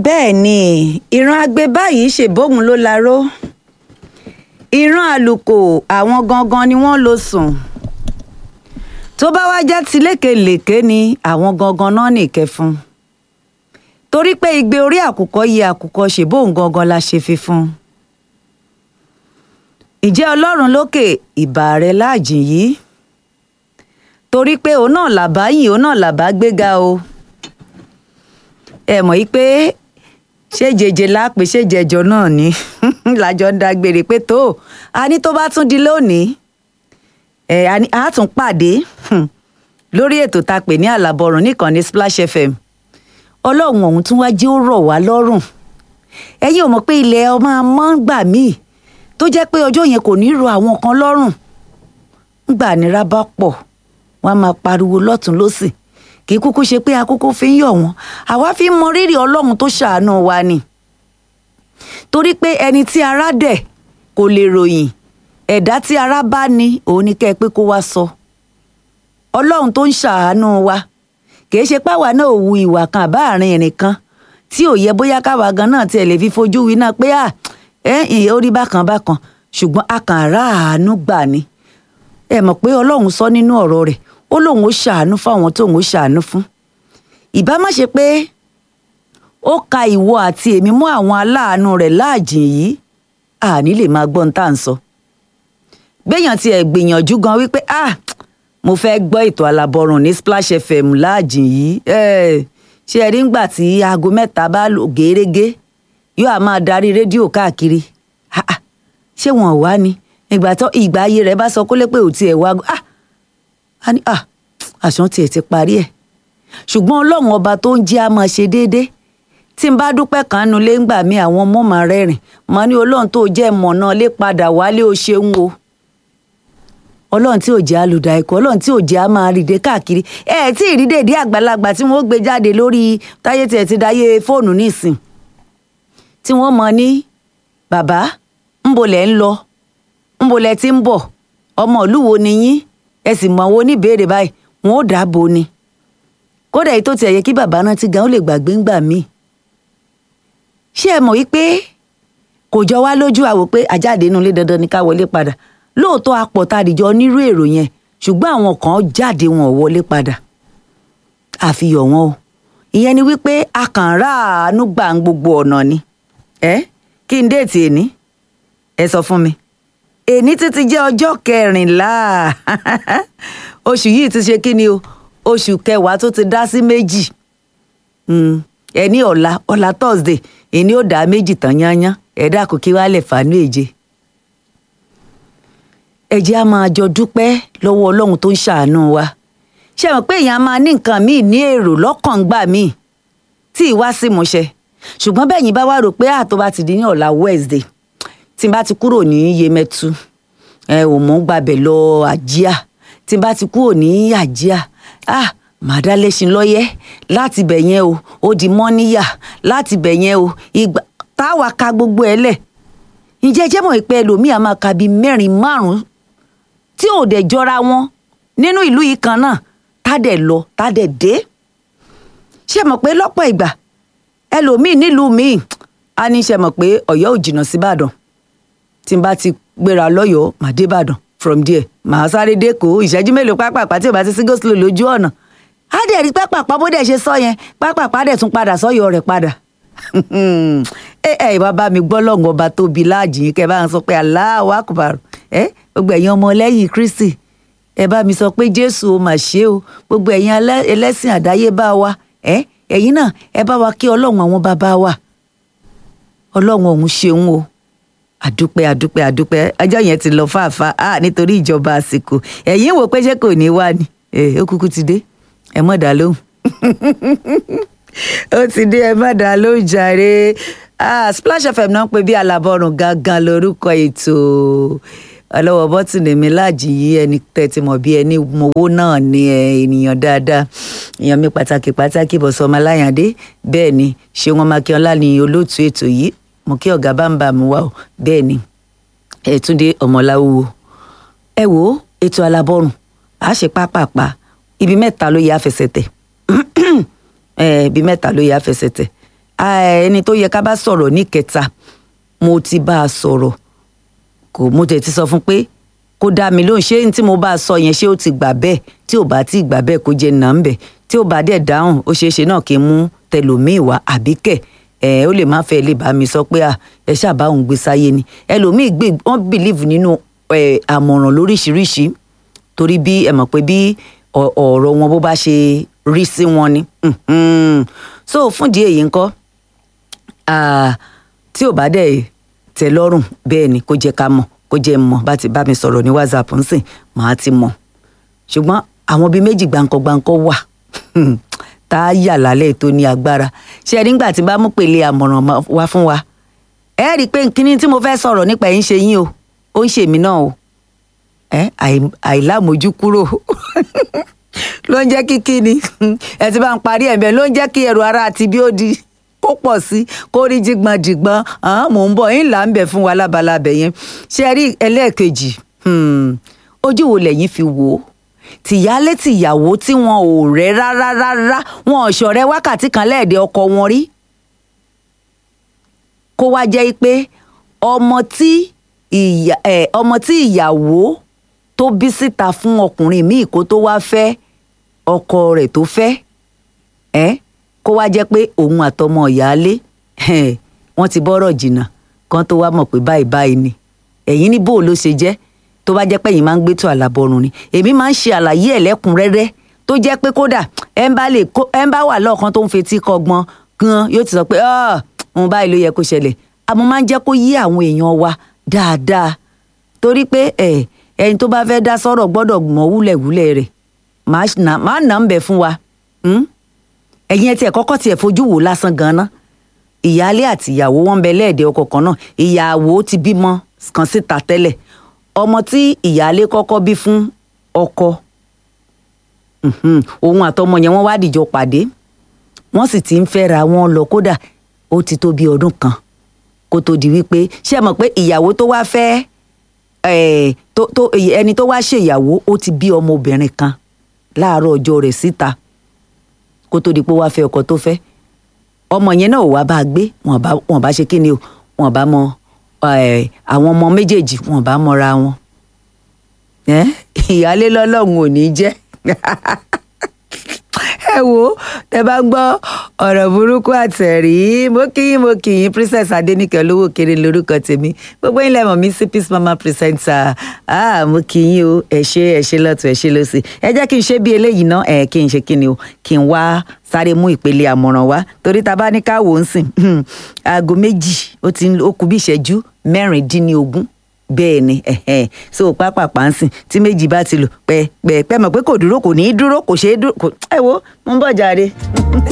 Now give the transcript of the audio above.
bẹ́ẹ̀ ni ìran agbe báyìí ṣèbóhun ló laró ìran àlùkò àwọn gangan ni wọ́n lọ sùn tó bá wá já ti lékelèké ni àwọn gangan náà nìkẹ́ fún torí pé igbe orí àkùkọ yẹ àkùkọ ṣèbóhun gangan la ṣe fi fún ìjẹ́ ọlọ́run lókè ìbà rẹ̀ láàjìn yìí torí pé òun náà làbá yìn òun náà làbá gbéga o ẹ mọ̀ yí pé ṣé jẹjẹ lápè ṣé jẹjọ náà ni lájọ ń dágbére pé tó a ní tó bá tún di lónìí ẹ a tún pàdé lórí ètò tá a pè ní àlàbọrùn nìkànnì Splash FM ọlọ́run ọ̀hún tún wá jẹ́ ó rọ̀ wá lọ́rùn ẹ̀yin ò mọ̀ pé ilẹ̀ ọmọ amọ́ ń gbà míì tó jẹ́ pé ọjọ́ yẹn kò ní ro àwọn kan lọ́rùn ńgbà nira bá pọ̀ wọ́n á máa pariwo lọ́tún lọ́sì kì í kúkú ṣe pé akókó fi ń yọ̀ wọ́n àwa fi ń mọ rírì ọlọ́run tó ṣàánú wa ni torí pé ẹni tí ara dẹ̀ kò lè ròyìn ẹ̀dá tí ara bá ní òun ni kẹ́ ẹ pé kó wá sọ ọlọ́run tó ń ṣàánú wa kì í ṣe páwa náà ò wu ìwà kan àbá àárín ìrìn kan tí ò yẹ bóyá káwa gan náà tiẹ̀ lè fi fojú wí náà pé à ẹ orí bákan bákan ṣùgbọ́n a kàn ráàánú gbà ni ẹ mọ̀ pé ọlọ́run sọ nínú ọ̀rọ̀ rẹ̀ ó lóun ó ṣàánú fáwọn tóun ó ṣàánú fún ìbá má ṣe pé ó ka ìwọ àti èmi mú àwọn aláàánú rẹ̀ láàjìn yìí àní lè máa gbọ́n tá à ń sọ gbéyàn tiẹ̀ gbìyànjú gan wípé ah mo fẹ́ gbọ́ ètò alábọ̀rùn ní Splash FM láàjìn yìí ṣé ẹ rí ngbà tí aago mẹ́ta bá lò gẹ́rẹ́gẹ́ yóò á máa darí rédíò káàkiri ṣé wọn ò wá ni ìgbà tó ìgbà ayé rẹ̀ bá sọ kólé pé ò tiẹ̀ wá ah a ní à àṣàn tiẹ̀ ti parí ẹ̀ ṣùgbọ́n ọlọ́run ọba tó ń jẹ́ a máa ṣe déédéé tí n bá dúpẹ́ kan nu lé ńgbà mi àwọn ọmọ máa rẹ́rìn máa ní ọlọ́run tó jẹ́ mọ̀nà lé padà wálé ó ṣeun o ọlọ́run tí ò jẹ́ alùdà ẹ̀kọ́ ọlọ́run tí ò jẹ́ a máa rìndé káàkiri ẹ ẹ tí ìrí dèdé àgbàlagbà tí wọ́n gbé jáde lórí táyé tiẹ̀ ti dáyé fóònù nísìn tí wọ́n mọ ní bàbá ńbolẹ̀ ń lọ ńbolẹ̀ ti ń bọ̀ ọmọ ìlú wo ni yín ẹ sì mọ àwọn oníbèrè báyìí wọn ò dáàbò ni kódà èyí tó tiẹ̀ yẹ kí bàbá náà ti gan ó lè gbàgbé ńgbà míì ṣé ẹ mọ̀ wípé kò jọ wá lójú àwò pé àjáde inú ilé dandan ni ká wọlé padà lóòótọ́ apọ̀ tá a dìjọ onírú èrò yẹn ṣùgbọ́n àwọn kan jáde wọn ò wọlé padà àfihàn wọn o ìyẹn ni wípé a kàn ráàánú gbà ń gbogbo ọ̀nà ni ẹ kí n déètì èní ẹ sọ fún mi èní títí jẹ́ ọjọ́ kẹrìnlá oṣù yìí ti ṣe kí ni o oṣù kẹwàá tó ti dá sí méjì ẹni ọ̀la ọ̀la thursday èní ò dá méjì tán yányán ẹ̀dá kò kí wàá lẹ̀ fàánú èje. ẹ jẹ́ á máa jọ dúpẹ́ lọ́wọ́ ọlọ́run tó ń ṣàánú wa ṣe mọ̀ pé èèyàn máa ní nǹkan míì ní èrò lọ́kàn gbà míì tí ì wá sí ìmúṣẹ ṣùgbọ́n bẹ́ẹ̀ yín bá wá rò pé àtọ́ bá ti di ní ọ̀la wednesday tí n bá ti kúrò ní yemẹtu ẹ ò mọ̀ ń gbàbẹ̀ lọ àjíà tí n bá ti kúrò ní àjíà ah màdá lẹ́sìn lọ́yẹ́ láti bẹ̀ yẹn o ó di mọ́níyà láti bẹ̀ yẹn o ìgbà táwa ka gbogbo ẹ̀ lẹ̀ ǹjẹ́ jẹ́ mọ̀ pé ẹlòmíà máa ka bíi mẹ́rin márùn-ún tí ò dẹ̀ jọra wọn nínú ìlú yìí kan náà tá dẹ̀ lọ tá dẹ̀ dé ṣé mọ̀ pé lọ́pọ̀ ìgbà ẹlòmíì nílùú míì á ní ṣe mọ̀ pé ọ̀yọ́ ò jìnnà síbàdàn tí n bá ti gbéra lọ́yọ̀ọ́ màá dé ìbàdàn from there màá sáré dẹ́kọ̀ ìṣẹ́jú mélòó pápápá tí ò bá ti sí goslow lójú ọ̀nà á dẹ̀ rí pápápá bó dẹ̀ ṣe sọ yẹn pápápá dẹ̀ tún padà sọ́yọ̀ rẹ̀ padà ẹ ẹ ìwà bá mi gbọ́ lọ́ngàn ọba tóbi láàjì yín kẹ́ ẹ bá ń sọ pé Allahu Akbar ẹ gbogbo ẹ̀yin ọmọ lẹ́yìn Kristi ẹ bá mi sọ pé Jésù ó mà ṣe o gbogbo ẹ̀yin ẹlẹ́sìn àdáyébá wa ẹ ẹ̀yin náà ẹ bá wa kí ọlọ́run àwọn bàbá wa ọlọ́run ọ̀hún ṣeun o àdúpẹ́ àdúpẹ́ àdúpẹ́ ọjọ́ yẹn ti lọ fàáfàá à nítorí ìjọba àsìkò ẹ̀yin wò pé ṣé kò ní wá ni ó kúkú ti dé ẹ mọ̀ dá lóhùn ó ti dé ẹ má dá lóhùn jàre Splash FM náà ń pè bí alábọ̀rùn gangan lórúkọ ètò ọlọ́wọ́ bọ́tìnì mi láàjì yìí ẹni tẹ́tí mọ̀ bí ẹni mowó náà ni ènìyàn dáadáa èèyàn mi pàtàkì pàtàkì bọ̀sọ̀ ọmọ aláyàndé bẹ́ẹ̀ ni ṣé wọn mákíọ́lá ni olóòtú ètò yìí mo kí ọ̀gá bá ń bà mí wá o bẹ́ẹ̀ ni ẹ̀túndé ọmọláwúwo ẹ wo ètò alábọ̀rùn a ṣe pápápá ibi mẹ́ta ló yẹ àfẹsẹ̀tẹ̀ ibi mẹ́ta ló yẹ àfẹsẹ̀tẹ̀ ẹni tó yẹ ká bá sọ̀rọ̀ ní kẹta mo ti bá a sọ̀rọ̀ kò mo tẹ̀ ti sọ fún pé kó dá mi lóhùn ṣé tí mo bá a sọ yẹn ṣé ó ti gbà bẹ́ẹ̀ tí ò bá ti gbà bẹ́ẹ̀ kó jẹ́ nà ń bẹ̀ tí ò bá dẹ̀ dáhùn ó ṣeé ṣe náà kí n mú tẹlòmíì wá àbíkẹ́ ẹ ó lè má fẹ́ lè bá mi sọ pé ẹ ṣàbá òun gbé sáyé ni ẹlòmíì gbé wọ́n bìlíìfù nínú àmọ̀ràn lóríṣiríṣi torí bí ẹ mọ̀ pé bí ọ̀rọ̀ wọn bó bá ṣe rí sí wọn ni so fúndì èyí ńkọ́ tí ò bá dẹ̀ tẹ́ lọ́rùn bẹ́ẹ̀ ni kó jẹ́ ká mọ̀ kó jẹ́ mọ̀ bá ti bá mi sọ̀rọ̀ ní whatsapp ńsìn màá ti mọ̀ ṣùgbọ́n àwọn bíi méjì gbàǹkọ̀gbàǹkọ̀ wà tá a yà lálẹ́ tó ní agbára ṣe nígbà tí bá mú pèlè àmọ̀ràn wá fún wa ẹ rí i pé kíní tí mo fẹ́ sọ̀rọ̀ nípa ẹ̀ ń ṣe yín o ó ń ṣèmí náà o ẹ àìlámojú kúrò ló ń jẹ́ kí kíni ẹ ti bá ń parí ẹ̀mẹ́ ló ń jẹ́ kí ẹrù ara àti bí ó di kó pọ̀ sí kó rí jìgbọ̀n jìgbọ̀n mò ń bọ̀ yín là ń bẹ̀ fún wa lábalábẹ̀ yẹn ṣe rí ẹlẹ́ẹ̀kejì ojú wo lẹ́yìn fi wò ó tìyálé tìyàwó tí wọn ò rẹ́ rárá rárá wọn ò ṣọ̀rẹ́ wákàtí kan lẹ́ẹ̀dẹ̀ ọkọ wọn rí kó wá jẹ́ pé ọmọ tí ìyà ẹ ọmọ tí ìyàwó tó bí síta fún ọkùnrin míì kó tó wá fẹ́ ọkọ rẹ̀ tó fẹ́ ẹ kó wá jẹ́ pé òun àtọmọ ìyáálé wọ́n ti bọ́rọ̀ jìnnà kan tó wá mọ̀ pé báyìí báyìí ni ẹ̀yin ní bó ló ṣe jẹ́ tó bá jẹ́ pé ẹ̀yin máa ń gbé tó àlàbọ̀rùn ni èmi máa ń ṣe àlàyé ẹ̀ lẹ́kùnrẹ́rẹ́ tó jẹ́ pé kódà ẹ̀ ń bá lè kó ẹ̀ ń bá wà lọ́ọ̀kan tó ń fetí kọgbọ́n gan yóò ti sọ pé òun báyìí ló yẹ kó ṣẹlẹ̀ àmọ́ máa ń jẹ́ kó yé àwọn èèyàn wa dáadáa torí pé ẹ̀ ẹni tó bá fẹ́ dá sọ́rọ̀ gbọ́dọ̀ mọ̀ wúlẹ̀wúlẹ̀ rẹ̀ máa nà ń bẹ̀ fún wa ẹ̀yin ẹ̀ tiẹ̀ kọ́kọ́ tiẹ̀ fojú wò lásán gan-an ìyáálé àti ìyàwó wọn bẹ lẹ́ẹ̀dẹ̀ ọkọ kan náà ìyàwó ti bímọ kan síta tẹ́lẹ̀ ọmọ tí ìyáálé kọ́kọ́ bí fún ọkọ òun àtọmọ yẹn wọ́n wá dìjọ pàdé wọ́n sì ti ń fẹ́ra wọn lọ kódà ó ti tó bí ọdún kan kó tó di wípé ṣé ẹ mọ̀ pé ìyàwó tó wá fẹ́ ẹni tó wá ṣèyàwó ó ti bí ọmọbìnrin kan láàárọ̀ ọjọ́ rẹ̀ síta kó tó di pé wá fẹ́ ọkọ tó fẹ́ ọmọ yẹn náà wá bá a gbé wọn bá ṣe kí ni o wọn bá mọ àwọn ọmọ méjèèjì wọn bá mọra wọn ìyáálé lọ́lọ́run ò ní jẹ́ ẹ wo tẹ bá gbọ́ ọ̀rọ̀ burúkú àtẹ̀rí mo kí yín mo kí yín princess adéníkẹ́ olówó kéré lórúkọ tèmi gbogbo yín lẹ́mọ̀ mi sí peace mama presenter ah mo kí yín o ẹ ṣé ẹ ṣé lọ́tún ẹ ṣé lọ́sì ẹ jẹ́ kí n ṣe bí eléyìí ná ẹ kí n ṣe kí ni o kí n wá sáré mú ìpele àmọ̀ràn wá torí ta bá ní ká wò ó ń sìn aago méjì ó ti ó kù bí ìṣẹ́jú mẹ́rìndínlógún bẹ́ẹ̀ ni so pápápá ń sìn tí méjì bá ti lò pẹ́ pẹ́ pẹ́ mọ̀ pé kò dúró kò ní í dúró kò ṣeé dúró ẹ wo mo ń bọ̀ jàre.